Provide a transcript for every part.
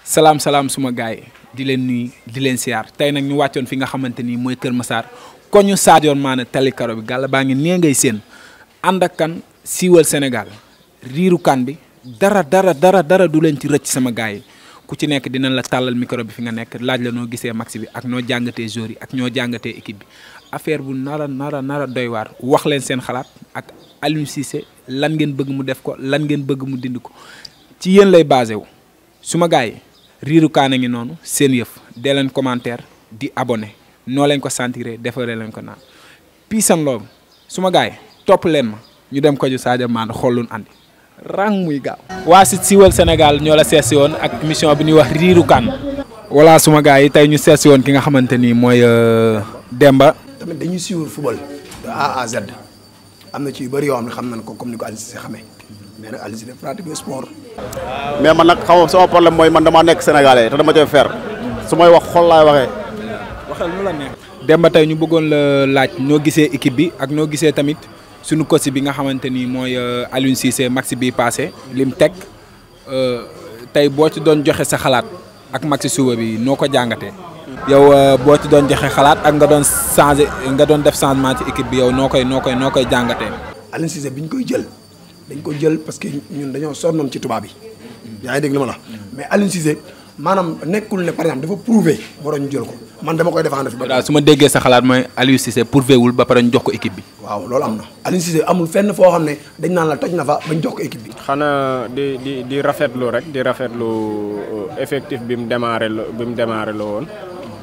salaam salaam suma gars yi di leen nuyu di leen siyaar tey nag ñu wàccoon fi nga xamante ni mooy Kër Massar ko ñu Sadio Mané tali karo bi gàlla baa ngi nee ngay seen ànd ak kan siiwal Sénégal riiru kan bi dara dara dara dara du leen ci rëcc sama gars yi ku ci nekk dinañ la tàllal micro bi fi nga nekk laaj la noo gisee match bi ak noo jàngatee joueurs yi ak ñoo jàngatee équipe bi affaire bu nara nara nara doy waar wax leen seen xalaat ak Aliou Cissé lan ngeen bëgg mu def ko lan ngeen bëgg mu dindi ko ci yéen lay basé wu suma gars yi riiru kaana ngi noonu seen yëf dee leen commentaire di abonné noo leen ko sentiré defaree leen ko naan peace and love suma gars yi topp leen ma ñu dem ko ju Sadio Mané xoolun andi rang muy gaaw waa si siiwal Sénégal ñoo la seesi woon ak mission bi ñuy wax riiru kan voilà suma gars yi tey ñu seesi woon ki nga xamante ni mooy Demba tamit dañuy suivre football de A à Z am na ci yu bëri yoo xam ne xam nañ ko comme ni ko Aliou Cissé xamee mais nag Aliou Cissé pratique sport. mais man nag xam nga sama problème mooy man damaa nekk sénégalais te dama cay fer su may wax xol laay waxee. waxal nu la neex. Demba tey ñu bëggoon la laaj noo gisee équipe bi ak noo gisee tamit suñu coach bi nga xamante ni mooy Aliou Cissé match bi passé lim teg tey boo ci doon joxe sa xalaat ak match suba bi noo ko jàngatee. yow boo ci doon joxe xalaat ak nga doon changé nga doon def changement ci équipe bi yow noo koy noo koy noo koy jàngatee. Aliou Cissé bi ñu koy jël dañ ko jël parce que ñun dañoo sonnoon ci tubaab yi. yaa ngi dégg li ma la mais Aliou Cissé maanaam nekkul ne par exemple dafa prouvé moo doon ñu jël ko man dama koy défendre fi ba. daal su ma déggee sa xalaat mooy Aliou Cissé prouvé wul ba pare ñu jox ko équipe bi. waaw loolu am na Aliou Cissé amul fenn foo xam ne dañ naan la toj na fa bañ jox ko équipe bi. xanaa di di di rafetlu rek di rafetlu effectif bi mu démarré la bi mu démarré la woon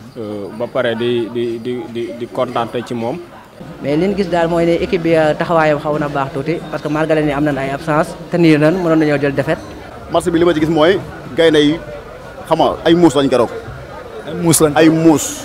ba pare di di di di di kontaante ci moom. mais li ñu gis daal mooy ne équipe bi taxawaayam xaw na baax tuuti parce que malgré ni am nañ ay absence te nii nan mënoon nañoo jël défaite. match bi li ma ci gis mooy gaynde yi xam nga ay muus lañ keroog. ay muus lañ ay muus.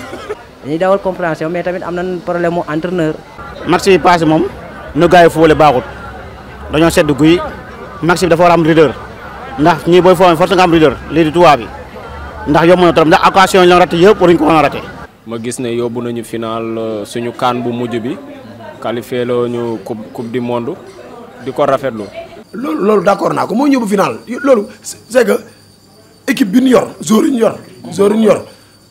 dañuy dawal compréhension mais tamit am nañ problème mu entraîneur. match yi passé moom nu gars yi foole baaxut dañoo sedd guy match bi dafa war a am leader ndax ñii booy foo force nga am leader lii di tubaab bi ndax yomb na trop ndax occasion yi la raté yëpp waruñu ko woon a raté. ma gis ne yóbbu nañu final suñu kaan bu mujj bi qualifié loo ñu coupe coupe du monde di ko rafetlu. loolu loolu d'accord naa ko moo ñëw final loolu c'est que équipe bi ñu yor joueur yi ñu yor joueur yi ñu yor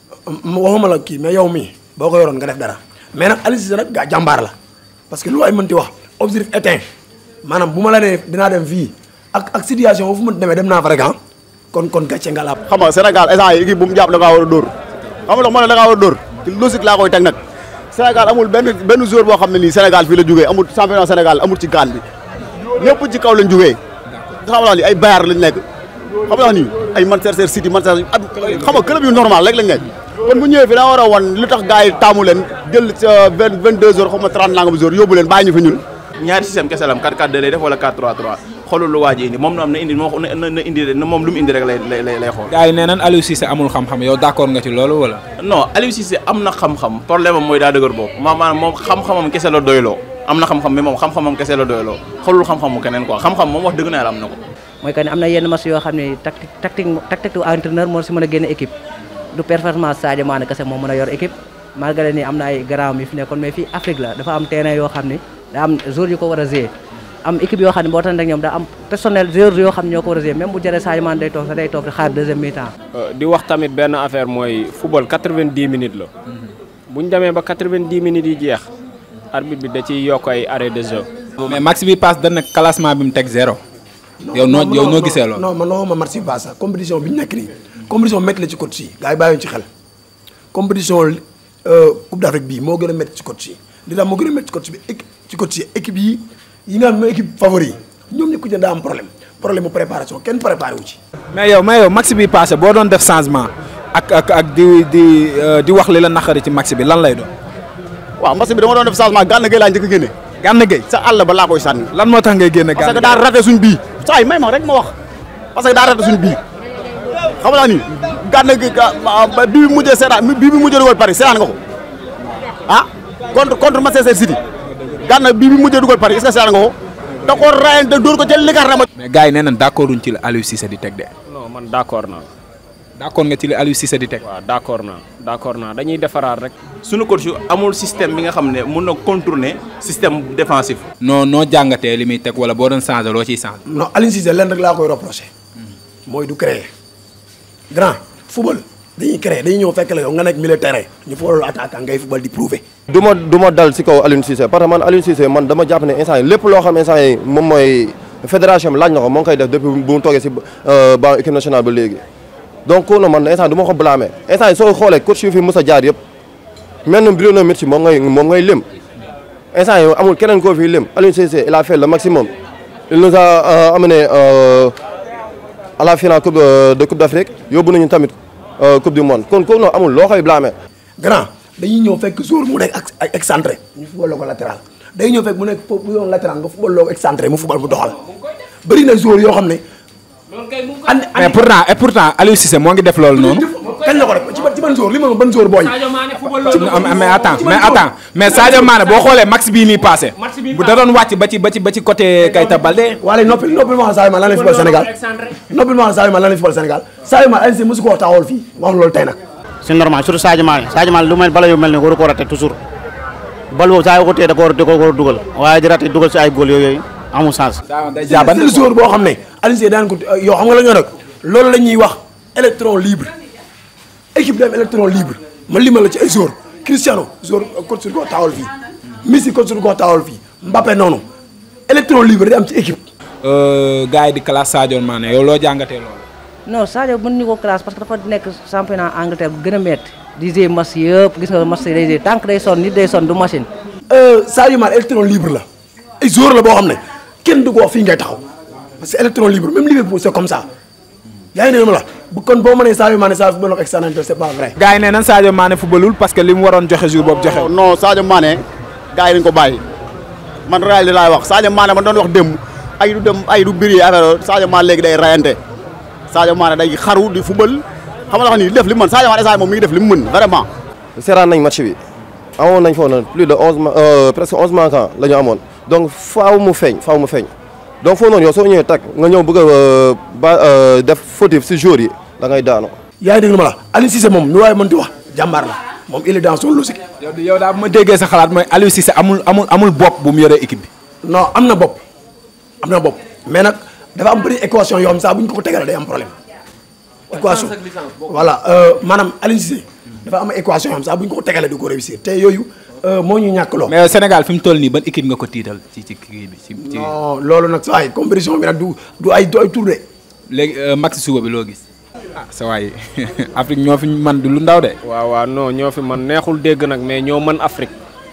waxuma la kii mais yow mii boo ko yoroon nga def dara mais nag Aliou Cissé nag gaa jàmbaar la parce que lu ay mënti wax objectif éteint maanaam bu ma la nee dinaa dem fii ak ak situation fu mu demee dem naa fa rek ah kon kon gàcce nga laab. xam nga Sénégal instant yi équipe bu mu jàpp da ngaa war a dóor xam nga ma ne da ngaa war a dóor te logique laa koy teg nag Sénégal amul benn benn joueur boo xam ne nii Sénégal fii la jógee amul championnat Sénégal amul ci gaan bi ñëpp ci kaw lañ jógee xam nga ni ay Bayern lañ nekk xam nga ni ay Manchester City Manchester xam nga club yu normal rek lañ nekk kon bu ñëwee fi daa war a wan lu tax gars yi taamu leen jël sa vingt vingt deux heures xam nga trente nangam heures yóbbu leen bàyyi ñu fi ñun ñaari système kese la am 4-4-2 lay def wala 4-3-3 xoolul lu waa ji indi moom na am na indi moo na na indi moom lu mu indi rek lay lay lay xool. gars yi nee nañ Aliou Cissé amul xam-xam yow d'accord nga ci loolu wala. non Aliou Cissé am na xam-xam problème am mooy daa dëgër boobu maanaam moom xam-xamam kese la doyloo am na xam-xam mais moom xam-xamam kese la doyloo xoolul xam-xamu keneen quoi xam-xam moom wax dëgg na yàlla am na ko. mooy que ne am na yenn match yoo xam ne tactique tactique tactique tu entraîneur moo si mën a génne équipe du performance Sadio Mané kese moo mën a yor équipe malgré ni am na ay grand yi fi nekkoon mais fii Afrique la dafa am terrain yoo xam ne daa am joueurs yu ko war a jouer am équipe yoo xam ne boo tax rek ñoom daa am personnel joueurs yoo xam ne ñoo ko war a jouer même bu jëree Sadio Mané day toog sax day toog di xaar deuxième mi-temps. di wax tamit benn affaire mooy football 90 minutes la bu ñu demee ba 90 minutes yi jeex arbitre bi da ciy yokk ay arrêt de jeu. mais match bi passe dañ ne classement bi mu teg zéro. yow noo yow noo gisee loolu. non man non ma match bi passe sax compétition bi ñu nekk nii compétition métti la ci coach yi gars yi bàyyiwuñ ci xel compétition coupe d'Afrique bii moo gën a métti ci coach yi li tax moo gën a métti ci coach bi ci coach yi équipe yi yi nga xam ne équipe favori yi ñoom ñu ko jënd daa am problème problème mu préparation kenn préparé wu ci. mais yow mais yow match bi passé boo doon def changement ak ak ak di di di wax li la naqari ci match bi lan lay doon. waaw match bi dama doon def changement Gana Gueye laa njëkk a génne Gana Gueye sa àll ba laa koy sànni lan moo tax ngay génne parce que Gana daa raté suñ bii saa yi may ma rek ma wax parce que daa raté suñ bii xam nga ni Gana Gueye bii bi mujjee seetaan bii bi mujjee dugal Paris seetaan nga ko ah contre contre Manchester City Gana bii bi mujjee dugal Paris est-ce que seetaan nga ko da ko rayante dóor ko ca ligar na ma mais gars yi nee nañ d'accord uñ ci la Aliou Cissé di teg de. non man d'accord naa d'accord nga ci li Aliou Cissé di teg. waaw d'accord naa d'accord naa dañuy defaraat rek. suñu coach amul système bi nga xam ne mun na contourner système défensif. noo noo jàngatee li muy teg wala boo doon changer loo ciy changer. non Aliou Cissé lenn rek laa koy reproché mooy du créer grand football dañuy créer dañuy ñëw fekk la yow nga nekk milieu terrain ñu football attaquant ngay football di prouver. du ma du ma dal si kaw Aliou Cissé parce que man Aliou Cissé man dama jàpp ne instant yi lépp loo xam instant yi moom mooy fédération bi laaj na ko moo ngi koy def depuis bu mu toogee si banc équipe nationale ba léegi donc kooku man instant du ma ko blâmer instant yi soo xoolee coach yu fi mës a jaar yëpp mel na Bruno Metsu moom ngay moom ngay lim instant yi amul keneen koo fi lim Aliou Cissé il a fait le maximum il nous a amené à la finale coupe de coupe d'Afrique yóbbu nañu tamit coupe du monde kon kooku noonu amul loo koy blâmer grand dañuy ñëw fekk jour mu nekk ak excentré ñu football ko latéral day ñëw fekk mu nekk foofu bu doon latéral nga football loo excentré mu football mu doxal bëri na jour yoo xam ne. mais pourtant et pourtant Aliou Cissé moo ngi def loolu noonu. kañ la ko def ci ban ci ban jour li ma ban jour booy. mais attends mais attends mais Sadio Mané boo xoolee max bii nii passé bu da doon wàcc ba ci ba ci ba ci côté Keita Baldé. wala noppi noppi ma wax Sadio Mané lan lay football Sénégal noppi ma wax Sadio Mané lan lay football Sénégal Sadio Mané Aliou Cissé mosu koo taxawal fii wax loolu tey nag. c'est normal surtout Sadio Mané Sadio Mané lu mel bala yu mel ne waru ko raté toujours bal boobu saa yoo ko téye da ko war a da ko war a dugal waaye di raté dugal si ay góol yooyu amul sens. day c'est le jour boo xam ne Aliou Cissé daan ko yow xam nga la ñoo nag loolu la ñuy wax électron libre équipe dem électron libre ma limal la ci ay jour Cristiano jour coach su ko taawal fii Messi coach su ko taawal fii Mbappé noonu électron libre day am ci équipe. gars yi di classe Sadio Mané yow loo jàngatee loolu. non Sadio mën ñu ko classe parce que dafa nekk championnat Angleterre bu gën a métti di jouer match yëpp gis nga match yi day jouer tant que day sonn nit day sonn du machine. Sadio Mané électron libre la ay jour la boo xam ne kenn du ko wax fii ngay taxaw parce que électron libre même Liverpool c'est comme ça yaa ngi ne ma la bu kon boo mënee Sadio Mané saa football ak extérieur c'est pas vrai. gars yi nee nañ Sadio Mané footballul parce que li mu waroon joxe jour boobu joxe non Sadio Mané gars yi dañ ko bàyyi man réalité laay wax Sadio Mané man doon wax démb ay du dem ay du biri affaire Sadio Mané léegi day rayante Sadio Mané day xaru di football xam nga ni def li mu mën Sadio Mané Sadio moom mi ngi def li mu mën vraiment. seeraan nañ match bi amoon nañ foofu noonu plus de onze ma presque onze manquants la ñu amoon donc faaw mu feeñ faaw mu feeñ donc foofu noonu yow soo ñëwee tag nga ñëw bëgg a ba def fautif si jour yi da ngay daanu. yaa ngi dégg ma la Aliou Cissé moom nu waaye mënti wax jàmbaar la moom il est dans son logique. yow yow daal bu ma déggee sa xalaat mooy Aliou Cissé amul amul amul bopp bu mu yoree équipe bi. non am na bopp am na bopp mais nag dafa am bëri équation yoo xam saa bu ñu ko ko tegalee day am problème. équation voilà maanaam Aliou Cissé dafa am équation yoo xam saa bu ñu ko ko tegalee du ko réussir te yooyu moo ñu ñàkk loo. mais Sénégal fi mu toll nii ban équipe nga ko tiital ci ci kii bi ci ci. non loolu nag saa yi compétition bi nag du du ay du ay tour de. léegi max suba bi loo gis. ah sa waay Afrique ñoo fi man du lu ndaw de. waaw waaw non ñoo fi man neexul dégg nag mais ñoo mën Afrique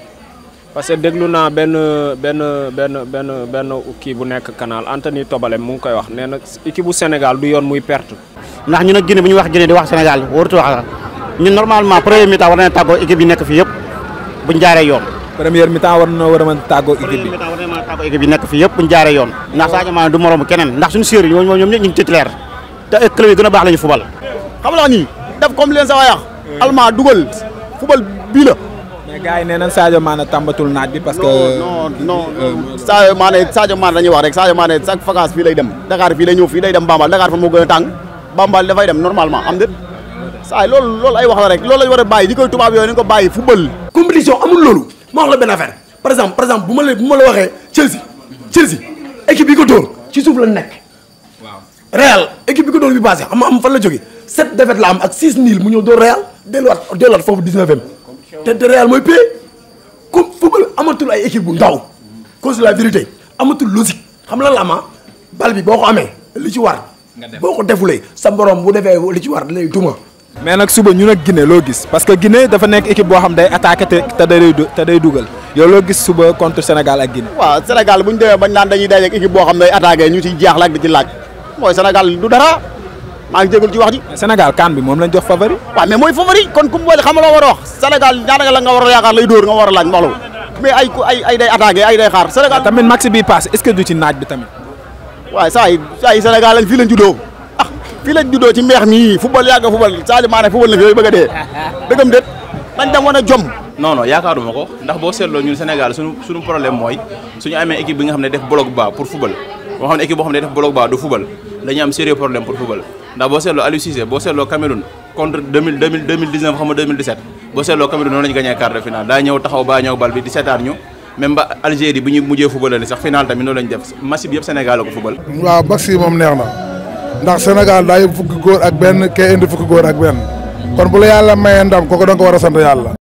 parce que déglu naa benn benn benn benn benn kii bu nekk canal Anthony Tobale mu ngi koy wax nee na équipe bu Sénégal du yoon muy perte. ndax ñu nag Guinée bu ñu wax Guinée di wax Sénégal warut wax sax ñun normalement premier mi-temps war nañu tàggoo équipe yi nekk fii yëpp buñ jaaree yoon. première mi-temps war na war a mën a tàggoo équipe bi. premier mi-temps war nañu mën a tàggoo équipe yi nekk fii yëpp buñ jaaree yoon. ndax Sadio Mané du moromu keneen ndax suñu séeréer ñoom ñoom ñëpp ñu ngi titulaire te ay club yi gën a baax la ñu fubal. xam nga nii def comme leen sa waay wax. allemand dugal fubal bii la. mais gars yi nee nañ Sadio Mané tàmbatul naaj bi parce que. non non non Sadio Mané Sadio Mané dañuy wax rek Sadio Mané chaque vacance fii lay dem Dakar fii lay ñëw fii day dem Bambal Dakar fa moo gën a tàng Bambal dafay dem normalement am déet saa loolu loolu ay wax la rek loolu lañ war a bàyyi di koy tubaab yooyu nañ ko bàyyi football. compétition amul loolu ma wax la benn affaire par exemple par exemple bu ma la bu ma la waxee Chelsea Chelsea équipe bi ko dóor ci suuf la nekk. waaw Real équipe bi ko dóor bi passé xam nga am fan la jógee sept défaites la am ak six nil mu ñëw dóor Real delluwaat delluwaat foofu dix-neuvième te te Real mooy pay comme football amatul ay équipe bu ndaw cause de la vérité amatul logique xam la la ma bal bi boo ko amee li ci war. boo ko defulee sa borom bu defee li ci war da lay duma. mais nag suba ñu nag Guinée loo gis parce que Guinée dafa nekk équipe boo xam day attaqué te te day du te day dugal yow loo gis suba contre Sénégal ak Guinée. waaw Sénégal bu ñu demee bañ naan dañuy daje ak équipe boo xam ne day attaqué ñu ciy jaaxle ak di ci laaj mooy Sénégal du dara maa ngi jégalu ci wax ji. Sénégal kan bi moom lañ jox favori. waaw mais mooy favori kon ku mu boole xam nga loo war a wax Sénégal ñaata la nga war a yaakaar lay dóor nga war a laaj mbooloo mais ay ay ay day attaqué ay day xaar Sénégal. tamit match bi passé est-ce que du ci naaj bi tamit. waaye saa yi saa yi Sénégal lañ fii lañ juddoo ah fii lañ juddoo ci mbeex mii football yàgg football Sadio Mané football na fi yooyu bëgg a dee dëggam déet dañ dem wane jom non non yaakaaruma ko ndax boo seetloo ñun Sénégal suñu suñu problème mooy suñu amee équipe bi nga xam ne def bloc bas pour football boo xam ne équipe boo xam ne def bloc bas du football dañuy am sérieux problème pour football ndax boo seetloo Aliou Cissé boo seetloo Cameroun contre 2000 2000 2019 xam nga 2017 boo seetloo Cameroun noonu lañu gagné quart de finale daa ñëw taxaw baa ñëw bal bi di seetaan ñu même ba Algérie bi ñu mujjee football sax final tamit noonu lañu def match bi yëpp Sénégal la ko football waaw match yi moom neex na ndax Sénégal daa yóbbu fukki góor ak benn kee indi fukki góor ak benn kon bu la yàlla mayee ndam kooku da nga ko war a sant yàlla